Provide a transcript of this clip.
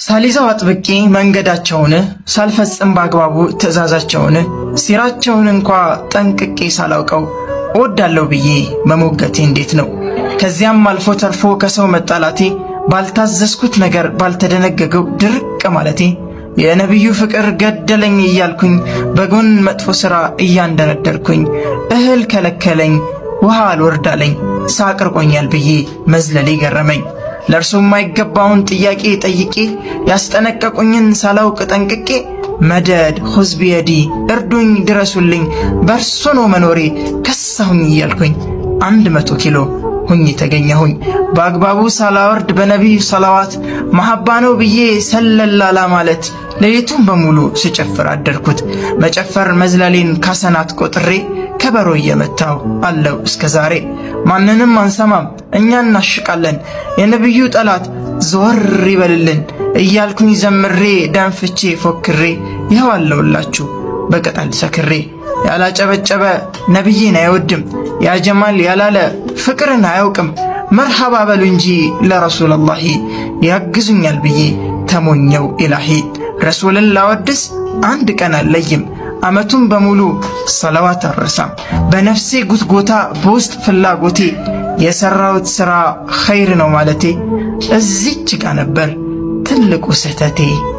ሳሊዛው አጥብቄ መንገዳቸውን ሳልፈጽም በአግባቡ ትእዛዛቸውን ሲራቸውን እንኳ ጠንቅቄ ሳላውቀው እወዳለሁ ብዬ መሞገቴ እንዴት ነው? ከዚያም አልፎ ተርፎ ከሰው መጣላቴ ባልታዘዝኩት ነገር ባልተደነገገው ድርቅ ማለቴ የነቢዩ ፍቅር ገደለኝ እያልኩኝ በጎን መጥፎ ሥራ እያንደረደርኩኝ እህል ከለከለኝ ውሃ አልወርዳለኝ ሳቅርቆኛል ብዬ መዝለሌ ገረመኝ። ለእርሱ የማይገባውን ጥያቄ ጠይቄ ያስጠነቀቁኝን ሳላውቅ ጠንቅቄ መደድ ሁዝ ቢየዲ እርዱኝ ድረሱልኝ በእርሱ ነው መኖሬ ከሳሁኝ እያልኩኝ አንድ መቶ ኪሎ ሁኝ ተገኘሁኝ። በአግባቡ ሳላወርድ በነቢዩ ሰላዋት መሐባ ነው ብዬ ሰለላላ ማለት ሌሊቱን በሙሉ ስጨፍር አደርኩት። መጨፈር መዝለሌን ካሰናት ቆጥሬ ከበሮ እየመታው አለው እስከ ዛሬ። ማንንም አንሰማም እኛ እናሽቃለን፣ የነቢዩ ጠላት ዞር ይበልልን እያልኩኝ ዘምሬ ደንፍቼ ፎክሬ ይኸው አለውላችሁ በቅጠል ሰክሬ። ያላጨበጨበ ነቢይን አይወድም፣ ያጀማል ያላለ ፍቅርን አያውቅም። መርሐባ በሉ እንጂ ለረሱለላሂ ያግዙኛል ብዬ ተሞኘው ኢላሂ። ረሱልን ላወድስ አንድ ቀን አለይም ዓመቱን በሙሉ ሰለዋት አረሳም። በነፍሴ ጉትጎታ በውስጥ ፍላጎቴ የሠራሁት ሥራ ኸይር ነው ማለቴ እዚች ጋ ነበር ትልቁ ስህተቴ።